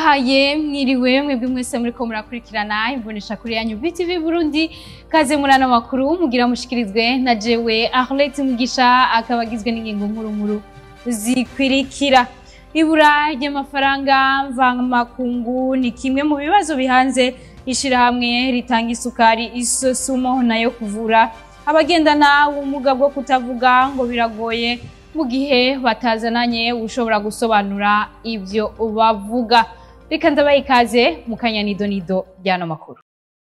ndabahaye mwiriwe mwebwe mwese muriko murakurikirana imbonesha kuri yanyu BTV Burundi kaze murana makuru mugira mushikirizwe na jewe Arlette Mugisha akaba agizwe n'ingingo nkuru nkuru zikwirikira ibura ry'amafaranga mvamakungu ni kimwe mu bibazo bihanze ishirahamwe ritanga isukari isosumo nayo kuvura abagendana ubumuga bwo kutavuga ngo biragoye mu gihe batazananye ushobora gusobanura ibyo bavuga reka ndabaha ikaze mu kanya nido nido ry'ano makuru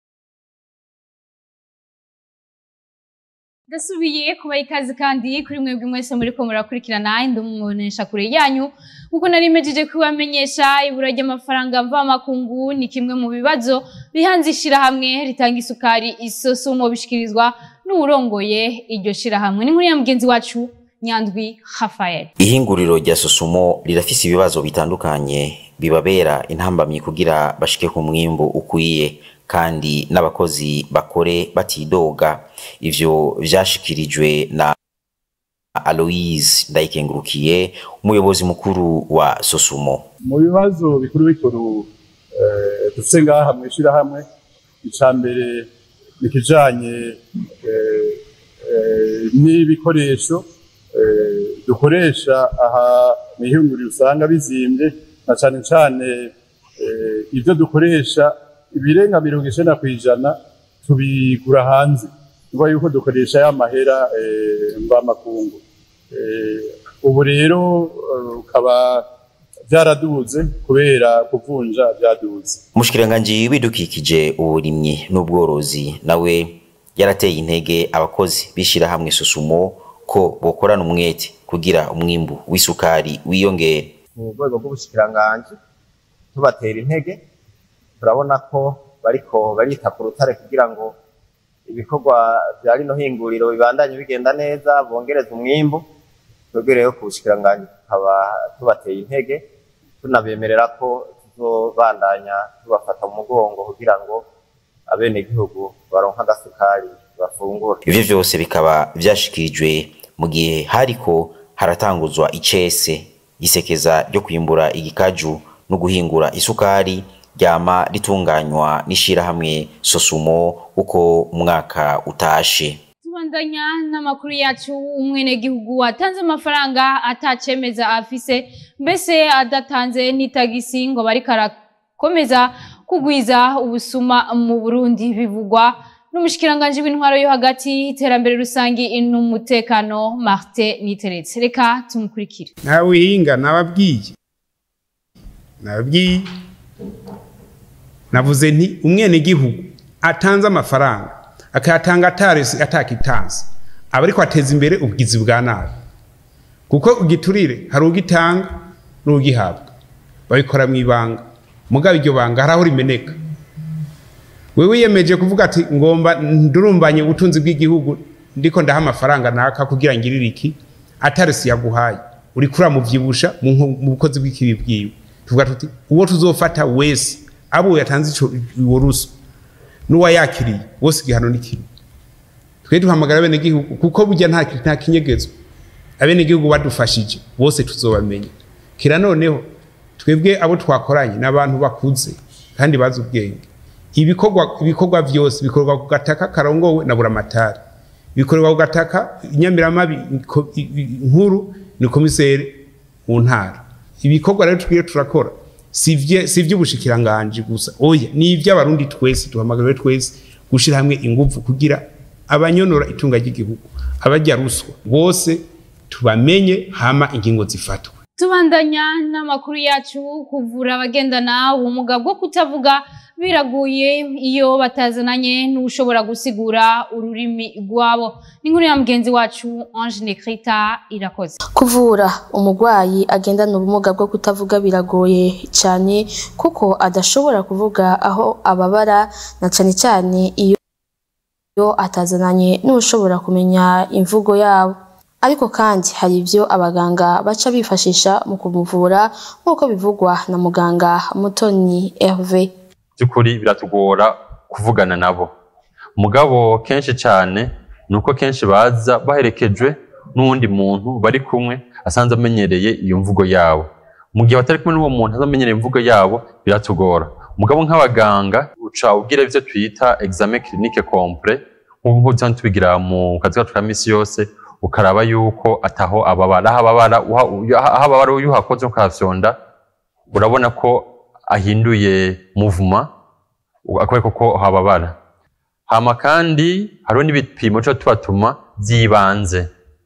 ndasubiye kubaha ikaze kandi kuri mwebwe mwese muriko murakurikirana indumubonesha kure yanyu nk'uko nari mejeje kubamenyesha ibura ry'amafaranga mvamakungu ni kimwe mu bibazo bihanze ishirahamwe ritanga isukari isosumo bishikirizwa n'uwurongoye iryo shirahamwe ni nkuru ya mugenzi wacu nyandwi Rafael ihinguriro rya sosumo rirafise ibibazo bitandukanye bibabera intambamyi kugira bashike ku mwimbu ukwiye kandi n'abakozi bakore batidoga ivyo vyashikirijwe na Aloise Ndayikengurukiye umuyobozi mukuru wa Sosumo mu bibazo bikuru bikuru eh, dufise ngaha mw'ishirahamwe ica mbere ni kijanye eh, eh, n'ibikoresho eh, dukoresha aha mw'ihinguriro usanga bizimvye na cane cane eh, ivyo dukoresha ibirenga mirongo icenda kw'ijana tubigura hanze niba yuko dukoresha ya mahera eh, mvamakungu eh, ubu rero eh, ukaba vyaraduze kubera kuvunja vyaduze umushikiranganji w'ibidukikije uburimyi n'ubworozi nawe yarateye intege abakozi b'ishirahamwe Sosumo ko bokorana umwete kugira umwimbu w'isukari wiyongere mu rwego rw'ubushikiranganji tubatera intege turabona ko bariko barita ku rutare kugira ngo ibikorwa vya rino hinguriro bibandanye bigenda neza bongereza umwimbu twebwe rero ku bushikiranganji tukaba tubateye intege tunabemerera ko tuzobandanya tubafata mu mugongo kugira ngo abenegihugu baronke agasukari bafungura ivyo vyose bikaba vyashikirijwe mu gihe hariko haratanguzwa icese isekeza ryo kwimbura igikaju no guhingura isukari ryama ritunganywa n'ishirahamwe Sosumo uko umwaka utashe tubandanya n'amakuru yacu umwenegihugu atanze amafaranga atacemeza afise mbese adatanze n'itagisi ngo bariko arakomeza kugwiza ubusuma mu Burundi bivugwa n'umushikiranganji w'intwaro yo hagati iterambere rusangi n'umutekano Martin Niteretse reka tumukurikire nawe uhinga nababwiye nababwiye navuze nti umwenegihugu atanze amafaranga akayatanga atarese atakitanze aba ariko ateza imbere ubwizi bwa nabi kuko ugiturire hari ugitanga n'ugihabwa babikora mu ibanga mugabo iryo banga hari aho rimeneka wewe wiyemeje kuvuga ati ngomba ndurumbanye ubutunzi bw'igihugu ndiko ndaha amafaranga naka kugira ngirire iki atarese yaguhaye uri kuramuvyibusha mu nko- mu bukozi bw'ikibi bwiwe tuvuga tuti uwo tuzofata wese abo yatanze ico uwo ruswa n'uwayakiriye wose igihano ni kimwe twe duhamagara abenegihugu kuko burya nta nta kinyegezo abenegihugu badufashije bose tuzobamenya kira noneho twebwe abo twakoranye n'abantu bakuze kandi bazi ubwenge ibikorwa ibikorwa vyose bikorwa ku gataka karongowe na buramatari bikorwa ku gataka inyamiramabi ko- i- i- nkuru ni komiseri mu ntara ibikorwa rero twiye turakora si vye- si ivy'ubushikiranganji gusa oya ni ivy'abarundi twese duhamagariwe twese gushira hamwe inguvu kugira abanyonora itunga ry'igihugu abarya ruswa bose tubamenye hama ingingo zifatwe tubandanya n'amakuru yacu kuvura abagendana ubumuga bwo kutavuga biraguye iyo batazananye n'ushobora gusigura ururimi rwabo ni inkuru ya mugenzi wacu Ange Nekrita irakoze Kuvura umurwayi agendana ubumuga bwo kutavuga biragoye cyane kuko adashobora kuvuga aho ababara na cyane cyane iyo iyo atazananye n'ushobora kumenya imvugo yabo ariko kandi hari ibyo abaganga baca bifashisha mu kumuvura nk'uko bivugwa na muganga Mutoni Hervé by'ukuri biratugora kuvugana nabo mugabo kenshi cyane ni uko kenshi baza baherekejwe n'uwundi muntu bari kumwe asanze amenyereye iyo mvugo yabo mu gihe batari kumwe n'uwo muntu azamenyera imvugo yabo biratugora mugabo nk'abaganga uca ubwira ivyo twita examen clinique complet nk'uko tuba tubigira mu kazi kacu ka misi yose ukaraba yuko ataho ababara aho ababara uha- uyu- aho ababara iyo uhakoze ukahafyonda urabona ko ahinduye mouvement akwereka ko hababara hama kandi hariho n'ibipimo tuba tubatuma by'ibanze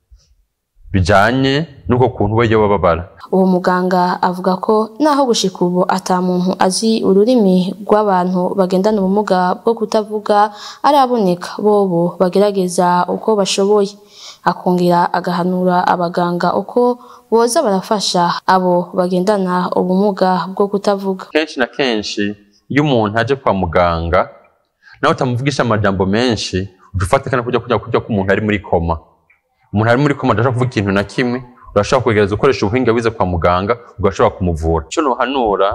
bijanye n'uko kuntu we yoba babara uwo muganga avuga ko naho gushika ubu ata muntu azi ururimi rw'abantu bagendana ubumuga bwo kutavuga araboneka bobo bagerageza uko bashoboye akongera agahanura abaganga uko boza barafasha abo bagendana ubumuga bwo kutavuga kenshi na kenshi iyo umuntu aje kwa muganga nawe utamuvugisha amajambo menshi uca ufatikana kujya kujya kujya ko umuntu ari muri koma umuntu ari muri koma adashobora kuvuga ikintu na kimwe urashobora kwegereza ukoresha ubuhinga wize kwa muganga ugashobora kumuvura icyo nohanura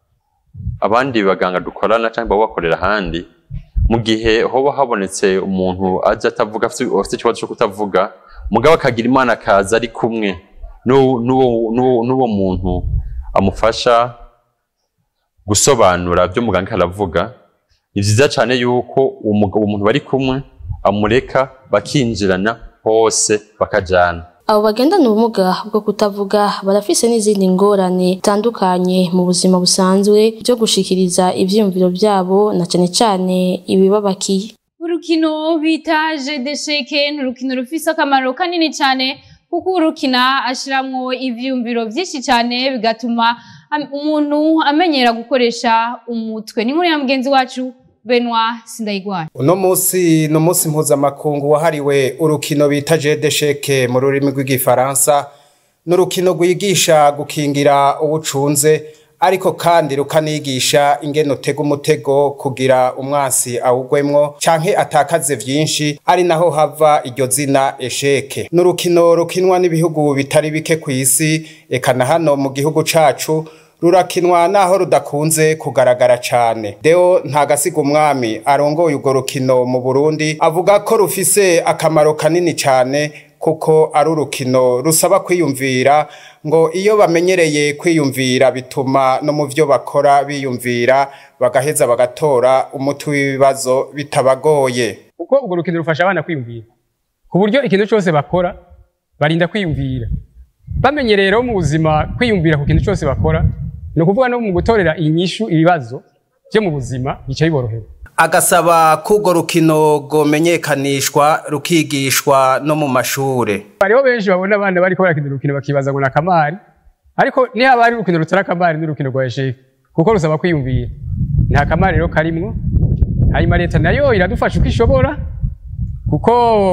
abandi baganga dukorana cyangwa baba bakorera ahandi mu gihe hoba habonetse umuntu aje atavuga afite afite ikibazo cyo kutavuga mugabo akagira imana akaza ari kumwe n'uwo- n'uwo n'uwo- n'uwo muntu amufasha gusobanura ibyo muganga aravuga ni byiza cyane yuko uwo mugabo umuntu bari kumwe amureka bakinjirana hose bakajyana abo bagendana ubumuga bwo kutavuga barafise n'izindi ngorane zitandukanye mu buzima busanzwe byo gushikiriza ivyiyumviro vyabo na cane cane ibibabakiye urukino bita jedesheke ni urukino rufise akamaro kanini cyane kuko urukina ashiramwo ivyiyumviro vyinshi cyane bigatuma am- umuntu amenyera gukoresha umutwe ni nkuru ya mugenzi wacu benwa sindayigwara uno munsi ni umunsi mpuzamakungu wahariwe urukino bita jedesheke mu rurimi rw'igifaransa ni urukino rwigisha gukingira ubucunze ariko kandi rukanigisha ingene utega umutego kugira umwansi awugwemwo canke atakaze vyinshi ari naho hava iryo zina esheke ni urukino rukinwa n'ibihugu bitari bike ku isi eka na hano mu gihugu cacu rurakinwa naho rudakunze kugaragara cane deo ntagasiga umwami arongoye urwo rukino mu burundi avuga ko rufise akamaro kanini cane kuko ari urukino rusaba kwiyumvira ngo iyo bamenyereye kwiyumvira bituma no mu vyo bakora biyumvira bagaheza bagatora umuti w'ibibazo bitabagoye kuko urwo rukino rufasha abana kwiyumvira ku buryo ikintu cyose bakora barinda kwiyumvira bamenye rero mu buzima kwiyumvira ku kintu cyose bakora ni ukuvuga no mu gutorera inyishu ibibazo byo mu buzima bica biborohera agasaba ko urwo rukino rwomenyekanishwa rukigishwa no mu mashure hariho benshi babona abana bariko barakina urukino bakibaza ngo ni akamari ariko niba ari urukino rutari akamari n'urukino rwa esheke kuko rusaba kwiyumvira nta kamari rero karimwo hanyuma leta nayo iradufasha uko ishobora kuko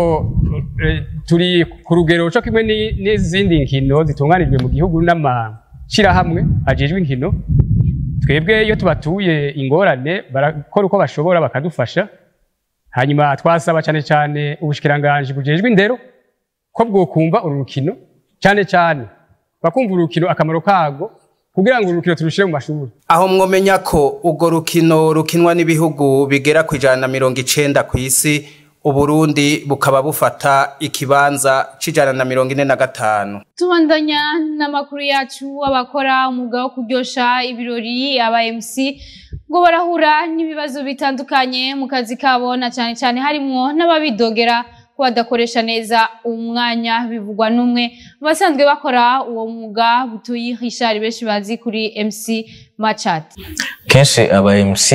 eh, turi ku rugero co kimwe ni- n'izindi nkino zitunganijwe mu gihugu n'amashirahamwe ajejwe inkino twebwe iyo tubatuye ingorane barakora uko bashobora bakadufasha hanyuma twasaba cyane cyane ubushikiranganji bujejwe indero ko bwokumva uru rukino cyane cyane bakumva urukino akamaro kago kugira ngo uru rukino turushire mu mashuri aho mwomenya ko urwo rukino rukinwa n'ibihugu bigera ku ijana na mirongo icenda ku isi uburundi bukaba bufata ikibanza c'ijana na mirongo ine na gatanu tubandanya n'amakuru yacu abakora umwuga wo kuryosha ibirori aba MC ngo barahura n'ibibazo bitandukanye mu kazi kabo na cyane cyane harimwo n'ababidogera ko badakoresha neza umwanya bivugwa n'umwe mu basanzwe bakora uwo mwuga butuye Richard benshi bazi kuri MC Machat kenshi aba MC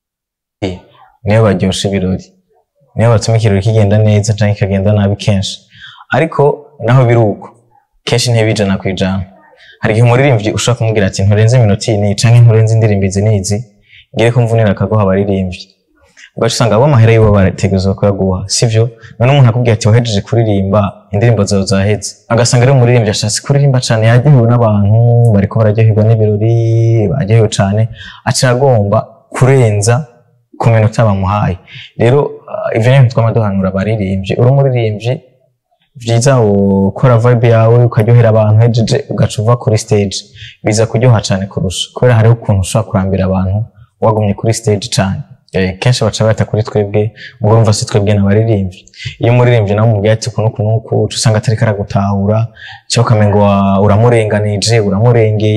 niyo baryosha ibirori niyo batuma ikirori kigenda neza cyangwa kikagenda nabi kenshi ariko naho biri uko kenshi ntibijana ku ijana hari igihe umuririmbyi ushobora kumubwira ati nturenze iminota iyi n'iyi canke nturenze indirimbo izi n'izi ngire ko mvunira akaguha abaririmbyi ugaca usanga abo amahera yibo barategerezwa kuyaguha sivyo none umuntu akubwira ati wahejeje kuririmba indirimbo zawe zaheze agasanga ari umuririmbyi ashatse kuririmba cane yaryohewe n'abantu bariko bararyoherwa n'ibirori baryohewe cane aca agomba kurenza ku minota bamuhaye rero uh, ivyo ni twama duhanura abaririmbyi uri umuririmbyi vyiza ukora vibe yawe ukaryohera abantu hejeje ugaca uva kuri stage biza kuryoha cane kurusha kubera hariho ukuntu ushobora kurambira abantu wagumye kuri stage cane Eh, kenshi baca bata kuri twebwe ubwo urumva si twebwe n'abaririmbyi iyo umuririmbyi nawe umubwiye ati kuno kuno uku uca usanga atariko aragutahura cyangwa ukamenga wa- uramurenganije uramurengeye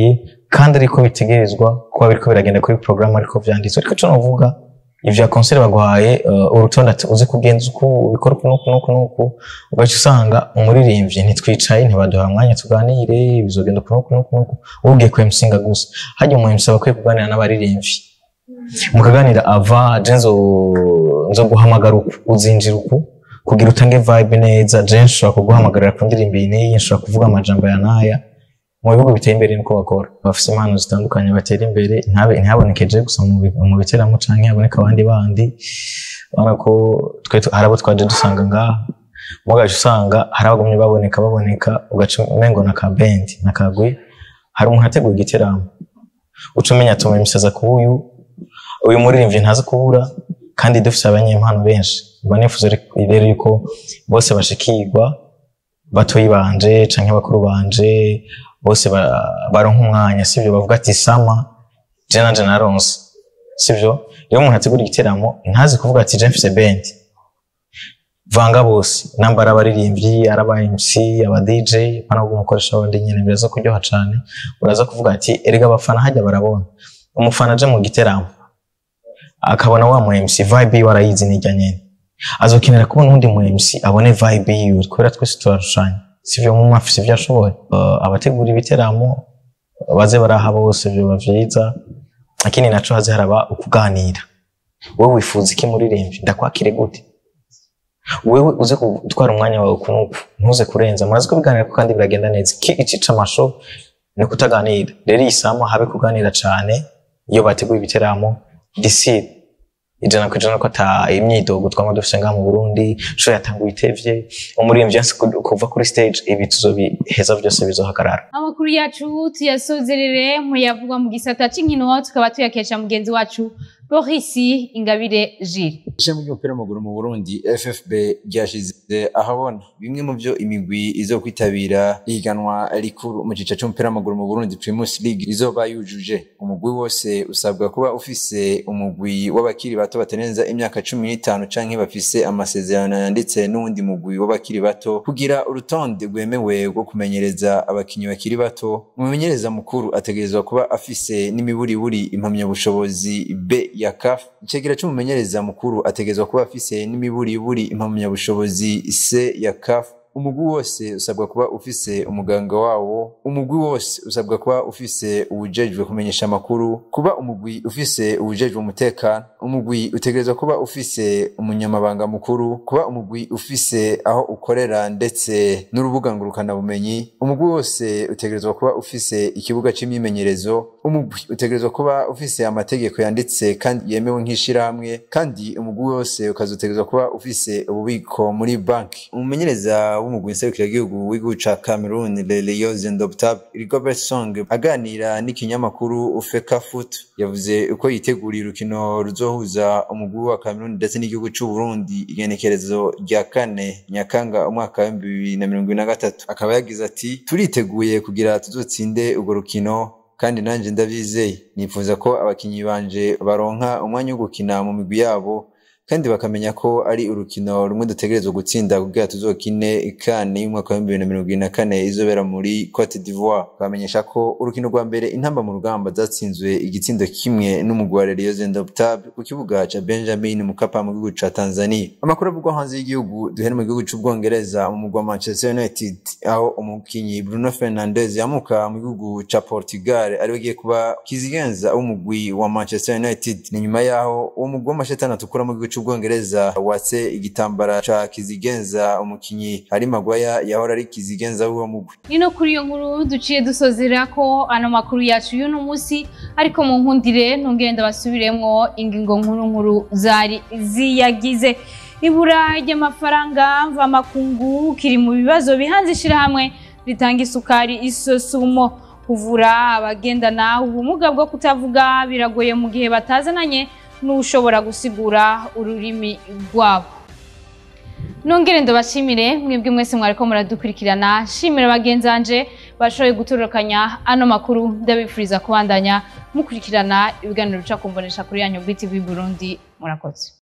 kandi ariko bitegerezwa kuba biriko biragenda kuri porogaramu ariko vyanditswe ariko ico novuga ivya konseri baguhaye uh, urutonde ati uzi kugenza uku ubikora uku nuku nuku nuku ugaca usanga umuririmbyi ntitwicaye ntibaduha umwanya tuganire bizogenda uku nuku nuku nuku ugiye ku MC gusa hajya umu MC aba akwiye kuganira n'abaririmbyi mukaganira ava je nzo nzo guhamagara uku uzinjira uku kugira utange vibe neza je nshobora kuguhamagarira ku ndirimbo iyi n'iyi nshobora kuvuga amajambo ya n'aya mu bihugu biteye imbere niko bakora bafise impano zitandukanye batera imbere ntabe ntihabonekeje gusa mu bi- mu biteramo canke haboneka abandi bandi urabona ko twe tu- hari abo twaje dusanga ngaha mugaje usanga hari abagumye baboneka baboneka ugaca umengo na ka bendi na kagwi hari umuntu ateguye igiteramo uca umenya atuma imisaza ku uyu uyu muririmbyi ntazi kubura kandi dufise abanyempano benshi mba nifuza rero yuko bose bashikirwa batoyi banje canke bakuru banje bose ba- baronka umwanya sivyo bavuga ati sama je nanje naronse sivyo iyo umuntu ategura igiteramo ntazi kuvuga ati je mfise bendi vanga bose namba ari abaririmbyi ari aba MC aba DJ pana umukoresha wundi nyene biraza kuryoha cane uraza kuvuga ati erega abafana hajya barabona umufana aje mu giteramo akabona wa mu MC vibe yiwe arayizi nijya nyene azokenera kubona undi mu MC abone vibe yiwe kubera twese turarushanya sivyo mu afise ivyo ashoboye uh, abategura ibiteramo baze baraha bose vyoba vyiza lakini naco haze haraba ukuganira wewe wifuza iki muririmvyi ndakwakire gute wewe uze gutwara umwanya wawe kunuku ntuze kurenza murazi ko biganira ko kandi biragenda neza iki ici amasho ni kutaganira rero iyi sama habe kuganira cane iyo bateguye ibiteramo diside ijana ku ijana ko ata imyidogo twama dufise ngaha mu Burundi sho yatanguye itevye umuririmbyi yanse ku- kuva kuri stage ibi tuzobiheza vyose bizohagarara amakuru yacu tuyasozerere mu yavugwa mu gisata c'inkino tukaba tuyakesha mugenzi wacu Boris Ingabire Gilles ishami ry'umupira w'amaguru mu Burundi FFB ryashize ahabona bimwe mu byo imigwi izo kwitabira ihiganwa rikuru mu gice cy'umupira w'amaguru mu Burundi Primus League izoba yujuje umugwi wose usabwa kuba ufise umugwi w'abakiri bato batarenza imyaka cumi n'itanu canke bafise amasezerano yanditse n'uwundi mugwi w'abakiri bato kugira urutonde rwemewe rwo kumenyereza abakinyi bakiri bato umumenyereza mukuru ategerezwa kuba afise n'imiburiburi impamyabushobozi B ya CAF icegera c'umumenyereza mukuru ategerezwa kuba afise n'imiburiburi impamyabushobozi C ya CAF umugwi wose usabwa kuba ufise umuganga wawo umugwi wose usabwa kuba ufise uwujejwe kumenyesha amakuru kuba umugwi ufise uwujejwe umutekano umugwi utegerezwa kuba ufise umunyamabanga mukuru kuba umugwi ufise aho ukorera ndetse n'urubuga ngurukanabumenyi umugwi wose utegerezwa kuba ufise ikibuga c'imyimenyerezo umugwi utegerezwa kuba ufise amategeko yanditse kandi yemewe nk'ishirahamwe kandi umugwi wose ukazotegerezwa kuba ufise ububiko muri banki umumenyereza w'umugwi nserukiragihugu w'igihugu ca Cameroon Lelio Zendoptab Rigobert Song aganira n'ikinyamakuru Ufeka Foot yavuze uko yiteguriye urukino ruzohuza umugwi wa Cameroon ndetse n'igihugu c'u Burundi igenekerezo rya kane Nyakanga umwaka w'ibihumbi bibiri na mirongo ibiri na gatatu akaba yagize ati turiteguye kugira tuzotsinde urwo rukino kandi nanjye ndabizeye nifuza ko abakinyi banje baronka umwanya wo gukina mu migwi yabo kandi bakamenya ko ari urukino rumwe dutegerezwa gutsinda kugira tuzokine ikane y'umwaka wa bibiri na mirongo ibiri na kane izobera muri Cote d'Ivoire bamenyesha ko urukino rwa mbere intamba mu rugamba zatsinzwe igitsindo kimwe n'umugwi wa Real Zendoptab ku kibuga ca Benjamin Mkapa mu gihugu ca Tanzania amakuru avugwa hanze y'igihugu duhere mu gihugu c'ubwongereza mu mugwi wa Manchester United aho umukinyi Bruno Fernandes yamuka mu gihugu ca Portugal ariwe agiye kuba kizigenza w'umugwi wa Manchester United ni nyuma yaho uwo mugwi w'amashetani atukura mu gihugu c'ubwongereza watse igitambara ca kizigenza umukinyi Harry Maguire yahora ari kizigenza w'uwo mugwi nino kuri iyo nkuru duciye dusozera ko ano makuru yacu y'uno munsi ariko mu nkundire ntungenda basubiremwo ingingo nkuru nkuru zari ziyagize ibura ry'amafaranga mvamakungu kiri mu bibazo bihanze ishirahamwe ritanga isukari isosumo kuvura abagendana ubumuga bwo kutavuga biragoye mu gihe batazananye n'ushobora gusigura ururimi rwabo nongere ndabashimire mwebwe mwese mwariko muradukurikirana shimira bagenzanje bashoboye gutorokanya ano makuru ndabifuriza kubandanya mukurikirana ibiganiro bica kumbonesha kuri yanyu BTV Burundi murakoze